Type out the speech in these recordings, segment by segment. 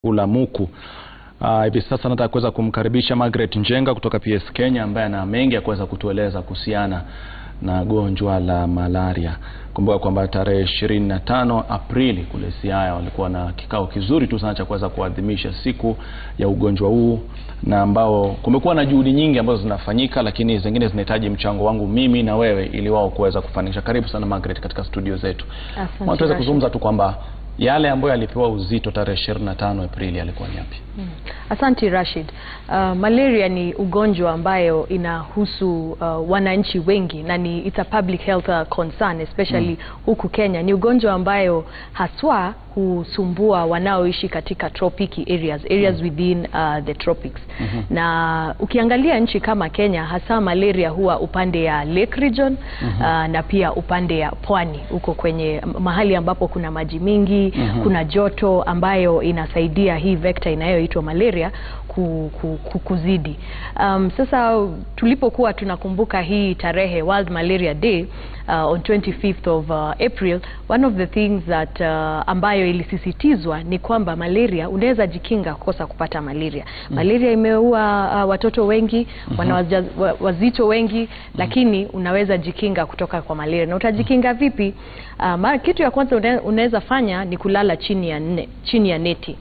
Ulamuku. Uh, hivi sasa nataka kuweza kumkaribisha Margaret Njenga kutoka PS Kenya ambaye ana mengi ya kuweza kutueleza kuhusiana na gonjwa la malaria. Kumbuka kwamba tarehe ishirini na tano Aprili kule Siaya walikuwa na kikao kizuri tu sana cha kuweza kuadhimisha siku ya ugonjwa huu, na ambao kumekuwa na juhudi nyingi ambazo zinafanyika, lakini zingine zinahitaji mchango wangu mimi na wewe ili wao kuweza kufanikisha. Karibu sana Margaret katika studio zetu. Asante, Tuweze Rashid. kuzungumza tu kwamba yale ambayo yalipewa uzito tarehe 25 Aprili yalikuwa ni yapi? Asante Rashid. Uh, malaria ni ugonjwa ambayo inahusu uh, wananchi wengi na ni it's a public health uh, concern especially huku Kenya. Ni ugonjwa ambayo haswa husumbua wanaoishi katika tropiki areas, areas within uh, the tropics. Na ukiangalia nchi kama Kenya hasa malaria huwa upande ya Lake region uh, na pia upande ya pwani huko kwenye mahali ambapo kuna maji mingi, kuna joto ambayo inasaidia hii vector inayoitwa malaria ku, ku, ku, kuzidi. Um, sasa tulipokuwa tunakumbuka hii tarehe World Malaria Day uh, on 25th of uh, April, one of the things that uh, ambayo ilisisitizwa ni kwamba malaria unaweza jikinga kukosa kupata malaria. Malaria imeua uh, watoto wengi, wanawaja- wa- wazito wengi, lakini unaweza jikinga kutoka kwa malaria. Na utajikinga vipi? Uh, mara kitu ya kwanza une- unaweza fanya ni kulala chini ya ne, chini ya neti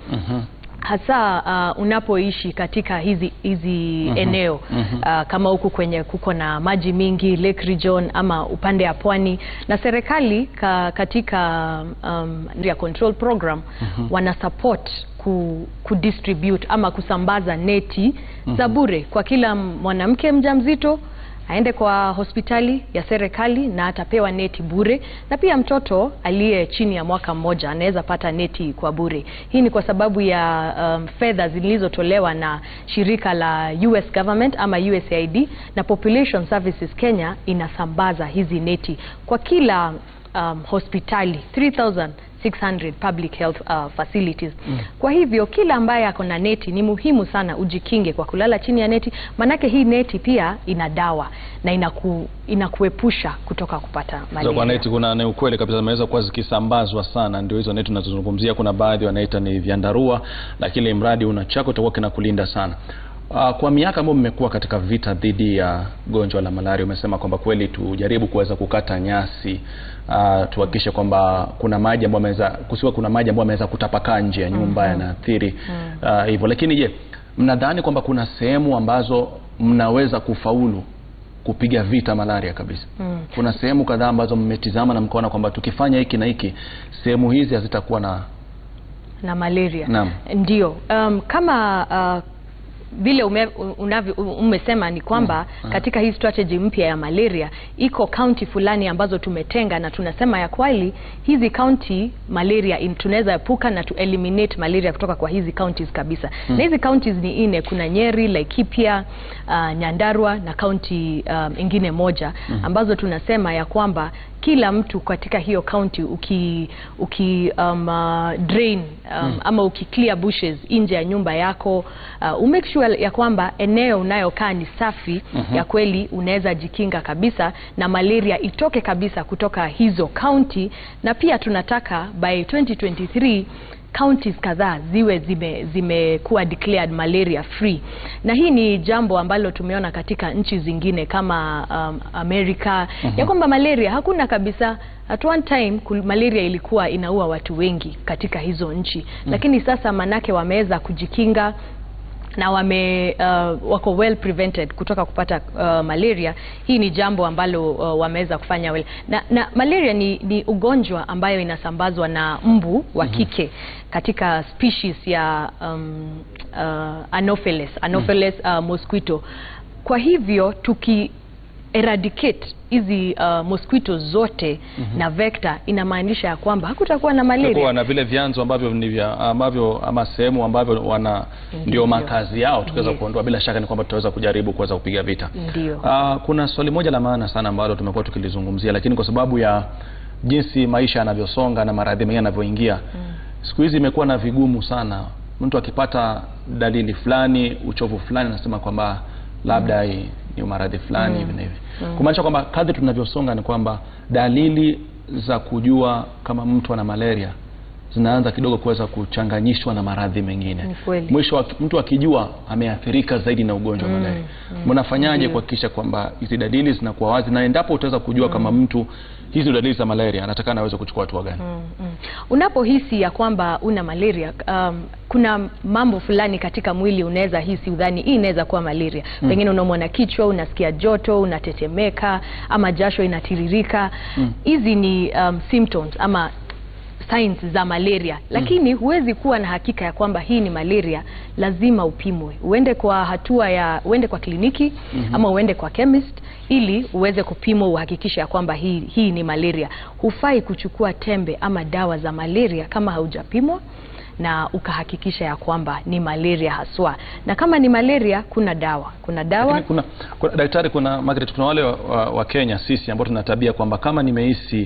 hasa uh, unapoishi katika hizi hizi eneo uh, kama huku kwenye kuko na maji mingi Lake region ama upande ya pwani, na serikali ka, katika um, ya control program wana support ku, kudistribute ama kusambaza neti za bure kwa kila mwanamke mjamzito aende kwa hospitali ya serikali na atapewa neti bure, na pia mtoto aliye chini ya mwaka mmoja anaweza pata neti kwa bure. Hii ni kwa sababu ya um, fedha zilizotolewa na shirika la US government ama USAID na Population Services Kenya inasambaza hizi neti kwa kila um, hospitali 3600 public health uh, facilities. Kwa hivyo kila ambaye ako na neti ni muhimu sana ujikinge kwa kulala chini ya neti, manake hii neti pia ina dawa na inaku, inakuepusha kutoka kupata Za kwa malaria. neti kuna ni ukweli kabisa zimeweza kuwa zikisambazwa sana, ndio hizo neti tunazozungumzia. Kuna baadhi wanaita ni vyandarua, lakini mradi una chako utakuwa kinakulinda sana. Uh, kwa miaka ambayo mmekuwa katika vita dhidi ya gonjwa la malaria, umesema kwamba kweli tujaribu kuweza kukata nyasi uh, tuhakikishe kwamba kuna maji ambayo ameweza kusiwa kuna maji ambayo ameweza kutapakaa nje ya nyumba yanaathiri uh, hivyo. Lakini je, mnadhani kwamba kuna sehemu ambazo mnaweza kufaulu kupiga vita malaria kabisa? Kuna sehemu kadhaa ambazo mmetizama na mkaona kwamba tukifanya hiki na hiki, sehemu hizi hazitakuwa na na malaria Naam. ndio um, kama uh, vile ume, unavyo, umesema ni kwamba katika hii strategy mpya ya malaria iko kaunti fulani ambazo tumetenga na tunasema ya kweli hizi kaunti malaria in- tunaweza epuka na tu eliminate malaria kutoka kwa hizi counties kabisa na hizi counties ni nne kuna Nyeri, Laikipia, uh, Nyandarua na kaunti um, ingine moja ambazo tunasema ya kwamba kila mtu katika hiyo county uki, uki um, uh, drain um, ama uki clear bushes nje ya nyumba yako uh, umake sure ya kwamba eneo unayokaa ni safi ya kweli, unaweza jikinga kabisa na malaria itoke kabisa kutoka hizo county, na pia tunataka by 2023 counties kadhaa ziwe zime zimekuwa declared malaria free, na hii ni jambo ambalo tumeona katika nchi zingine kama um, Amerika ya kwamba malaria hakuna kabisa. At one time kul- malaria ilikuwa inaua watu wengi katika hizo nchi, lakini sasa manake wameweza kujikinga na wame uh, wako well prevented kutoka kupata uh, malaria. Hii ni jambo ambalo uh, wameweza kufanya well. Na, na malaria ni, ni ugonjwa ambayo inasambazwa na mbu wa kike katika species ya um, uh, Anopheles, Anopheles uh, mosquito. Kwa hivyo tuki eradicate hizi uh, mosquito zote na vector, inamaanisha ya kwamba hakutakuwa na malaria. kuwa na vile vyanzo ambavyo ni vya ambavyo ama sehemu ambavyo wana ndio makazi yao, tukiweza Yes. kuondoa, bila shaka ni kwamba tutaweza kujaribu kuweza kupiga vita. Ndio. Ah, kuna swali moja la maana sana ambalo tumekuwa tukilizungumzia, lakini kwa sababu ya jinsi maisha yanavyosonga na maradhi mengine yanavyoingia, siku hizi imekuwa na vigumu sana. Mtu akipata dalili fulani, uchovu fulani, anasema kwamba labda hii ni maradhi fulani hivi na hivi, kumaanisha kwamba kadri tunavyosonga ni kwamba dalili za kujua kama mtu ana malaria zinaanza kidogo kuweza kuchanganyishwa na maradhi mengine Ni kweli. mwisho wa- mtu akijua ameathirika zaidi na ugonjwa wa malaria mnafanyaje kuhakikisha kwamba hizi dalili zinakuwa wazi na endapo utaweza kujua kama mtu hizi dalili za malaria anatakana aweze kuchukua hatua gani Mm, mm. Unapohisi ya kwamba una malaria um, kuna mambo fulani katika mwili unaweza hisi udhani hii inaweza kuwa malaria. Pengine unaumwa na kichwa, unasikia joto, unatetemeka ama jasho inatiririka. Hizi ni um, symptoms ama signs za malaria, lakini huwezi kuwa na hakika ya kwamba hii ni malaria. Lazima upimwe, uende kwa hatua ya uende kwa kliniki ama uende kwa chemist ili uweze kupimwa, uhakikishe ya kwamba hii, hii ni malaria. Hufai kuchukua tembe ama dawa za malaria kama haujapimwa na ukahakikisha ya kwamba ni malaria haswa, na kama ni malaria kuna dawa, kuna dawa Lakini kuna, kuna daktari, kuna Margaret, kuna wale wa, wa, wa Kenya sisi ambao tuna tabia kwamba kama nimehisi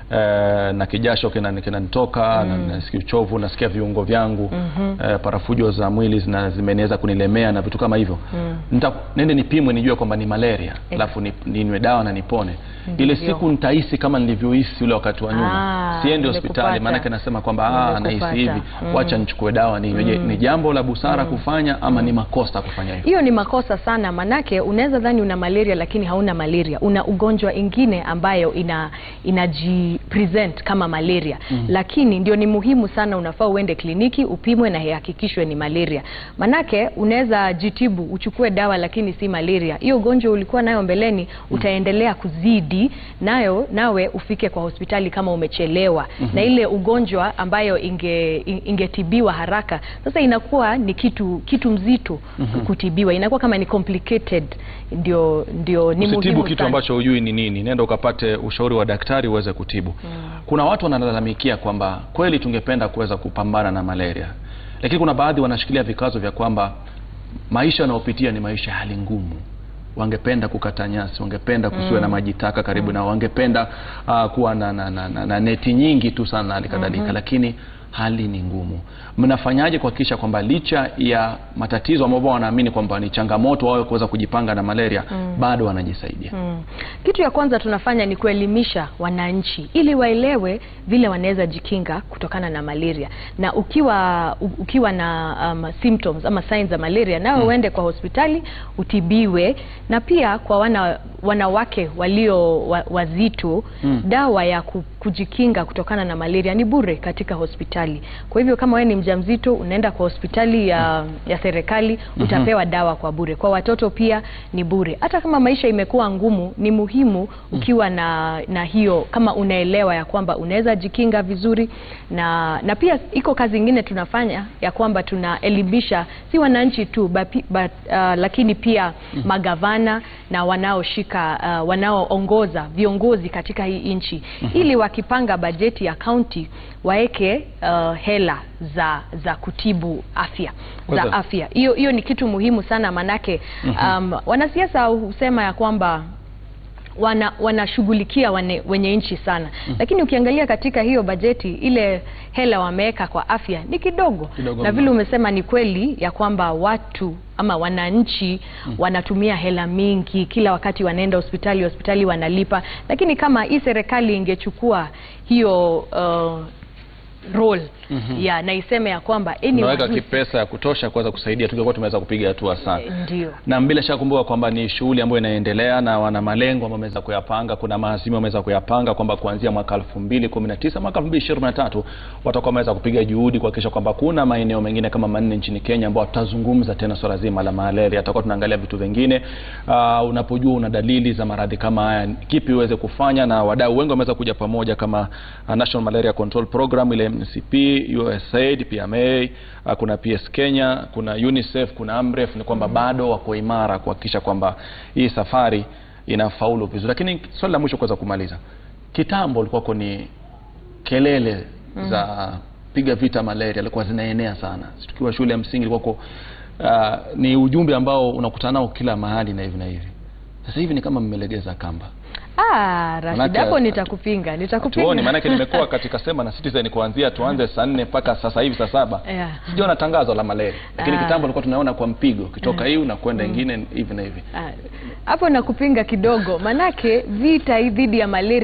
eh, na kijasho kina- kinanitoka na nasikia uchovu, nasikia viungo vyangu eh, parafujo za mwili zina zimeneza kunilemea na vitu kama hivyo Nita, nende nipimwe nijue kwamba ni malaria alafu ni- ninywe dawa na nipone. Ile Ndio. siku nitahisi kama nilivyohisi ule wakati wa nyuma, Ah, siendi hospitali, nimekupata. maanake nasema kwamba ah, nahisi Nimekupata. hivi, wacha nichukue dawa ninywe. Je, Ni jambo la busara kufanya ama ni makosa kufanya hivyo? Hiyo ni makosa sana, manake unaweza dhani una malaria lakini hauna malaria, una ugonjwa ingine ambayo ina inajipresent kama malaria lakini ndio ni muhimu sana, unafaa uende kliniki upimwe na ihakikishwe ni malaria, manake unaweza jitibu uchukue dawa lakini si malaria. Hiyo ugonjwa ulikuwa nayo mbeleni utaendelea kuzidi nayo, nawe ufike kwa hospitali kama umechelewa na ile ugonjwa ambayo inge ingetibiwa haraka, sasa inakuwa ni kitu kitu mzito kutibiwa, inakuwa kama ni complicated. Ndio, ndio ni Usitibu muhimu kitu sana. ambacho hujui ni nini, nenda ukapate ushauri wa daktari uweze kutibu. Kuna watu wanalalamikia kwamba kweli tungependa kuweza kupambana na malaria, lakini kuna baadhi wanashikilia vikazo vya kwamba maisha wanayopitia ni maisha ya hali ngumu. Wangependa kukata nyasi, wangependa kusiwe na maji taka karibu nao, wangependa ah, kuwa na, na, na, na, na neti nyingi tu sana na hali kadhalika, lakini hali ni ngumu. Mnafanyaje kuhakikisha kwamba licha ya matatizo ambayo wanaamini kwamba ni changamoto wao kuweza kujipanga na malaria bado wanajisaidia? Mm. Kitu ya kwanza tunafanya ni kuelimisha wananchi ili waelewe vile wanaweza jikinga kutokana na malaria, na ukiwa u- ukiwa na um, symptoms ama signs za malaria nawe uende kwa hospitali utibiwe, na pia kwa wana, wanawake walio wa, wazito dawa ya ku, kujikinga kutokana na malaria ni bure katika hospitali. Kwa hivyo kama wewe ni mjamzito unaenda kwa hospitali ya, ya serikali utapewa dawa kwa bure. Kwa watoto pia ni bure. Hata kama maisha imekuwa ngumu, ni muhimu ukiwa na, na hiyo kama unaelewa ya kwamba unaweza jikinga vizuri, na, na pia iko kazi ingine tunafanya ya kwamba tunaelimisha si wananchi tu bapi, but, uh, lakini pia magavana na wanaoshika uh, wanaoongoza viongozi katika hii nchi ili wakipanga bajeti ya kaunti waeke uh, hela za za kutibu afya za Kwanza- afya. Hiyo hiyo ni kitu muhimu sana manake, um, wanasiasa husema ya kwamba wana wanashughulikia wane- wenye nchi sana lakini ukiangalia katika hiyo bajeti ile hela wameweka kwa afya ni kidogo, Kidogo na mno. vile umesema ni kweli ya kwamba watu ama wananchi wanatumia hela mingi kila wakati, wanaenda hospitali hospitali wanalipa, lakini kama hii serikali ingechukua hiyo uh, role ya na iseme ya kwamba Unaweka anyone who- kipesa ya kutosha kuweza kusaidia, tungekuwa tumeweza kupiga hatua sana. ndio Na bila shaka kumbuka kwamba ni shughuli ambayo inaendelea na wana malengo ambayo wameweza kuyapanga. Kuna maazimio wameweza kuyapanga kwamba kuanzia mwaka 2019 mwaka 2023 watakuwa wameweza kupiga juhudi kuhakikisha kwamba kuna maeneo mengine kama manne nchini Kenya ambao tutazungumza tena swala zima la malaria. Tutakuwa tunaangalia vitu vingine. Uh, unapojua una dalili za maradhi kama haya, kipi uweze kufanya, na wadau wengi wameweza kuja pamoja kama uh, National Malaria Control Program ile MCP, USAID, PMA, uh, kuna PS Kenya, kuna UNICEF, kuna AMREF, ni kwamba bado wako imara kuhakikisha kwamba hii safari inafaulu vizuri. Lakini swali la mwisho kuweza kumaliza, kitambo ulikuwako ni kelele za piga vita malaria ilikuwa zinaenea sana. Sisi tukiwa shule ya msingi ilikuwako uh, ni ujumbe ambao unakutana nao kila mahali na hivi na hivi. Sasa hivi ni kama mmelegeza kamba. Ah, Rashid, Manake- hapo nitakupinga, nitakupinga. Tuoni, maanake nimekuwa katika Sema na Citizen kuanzia tuanze saa nne mpaka sasa hivi saa saba Yeah. sijaona tangazo la malaria, lakini Ah. kitambo ulikuwa tunaona kwa mpigo ukitoka hii unakwenda ingine hivi na hivi. Ah, hapo nakupinga kidogo, manake vita hii dhidi ya malaria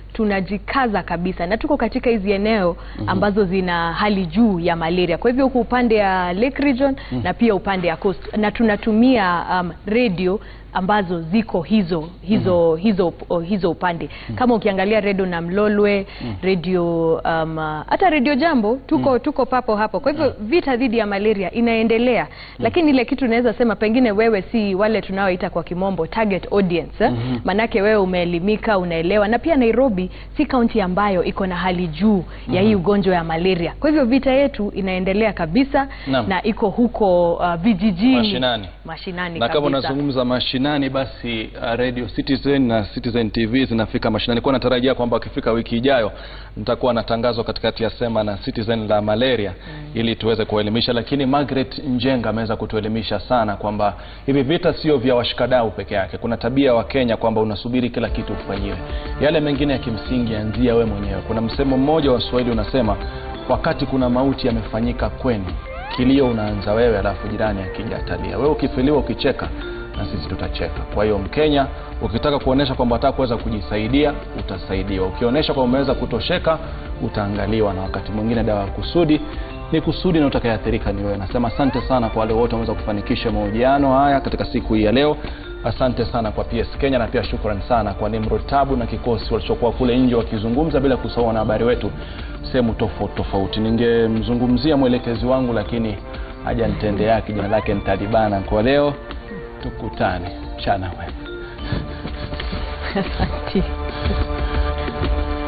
tunajikaza kabisa na tuko katika hizi eneo ambazo zina hali juu ya malaria. Kwa hivyo huku upande ya Lake Region na pia upande ya Coast na tunatumia um, radio ambazo ziko hizo hizo hizo hizo upande kama ukiangalia redio na Mlolwe redio um, hata redio Jambo tuko tuko papo hapo. Kwa hivyo vita dhidi ya malaria inaendelea, lakini ile kitu naweza sema pengine wewe si wale tunaoita kwa kimombo target audience eh? Manake wewe umeelimika, unaelewa, na pia Nairobi si kaunti ambayo iko na hali juu ya hii ugonjwa ya malaria. Kwa hivyo vita yetu inaendelea kabisa Naam. na iko huko uh, vijijini Mashinani. mashinani na kama kabisa. unazungumza mashinani basi uh, radio Citizen na Citizen TV zinafika mashinani. Kwa natarajia kwamba wakifika wiki ijayo nitakuwa na tangazo katikati ya Sema na Citizen la malaria ili tuweze kuelimisha, lakini Margaret Njenga ameweza kutuelimisha sana kwamba hivi vita sio vya washikadau peke yake. Kuna tabia wa Kenya kwamba unasubiri kila kitu ufanyiwe, yale mengine ya kimsingi anzia we mwenyewe. Kuna msemo mmoja wa Swahili unasema, wakati kuna mauti yamefanyika kwenu kilio unaanza wewe, alafu jirani akija atalia. Wewe ukifiliwa ukicheka, na sisi tutacheka. Kwa hiyo Mkenya, ukitaka kuonesha kwamba unataka kuweza kujisaidia, utasaidiwa. Ukionyesha kwamba umeweza kutosheka, utaangaliwa. Na wakati mwingine dawa ya kusudi ni kusudi, na utakayeathirika ni wewe. Nasema asante sana kwa wale wote wameweza kufanikisha mahojiano haya katika siku hii ya leo. Asante sana kwa PS Kenya na pia shukrani sana kwa Nimrod Tabu na kikosi walichokuwa kule nje wakizungumza bila kusahau wanahabari wetu sehemu tofauti tofauti. Ningemzungumzia mwelekezi wangu lakini haja nitende yake, jina lake ni Talibana. Kwa leo tukutane mchana mwema. Asante.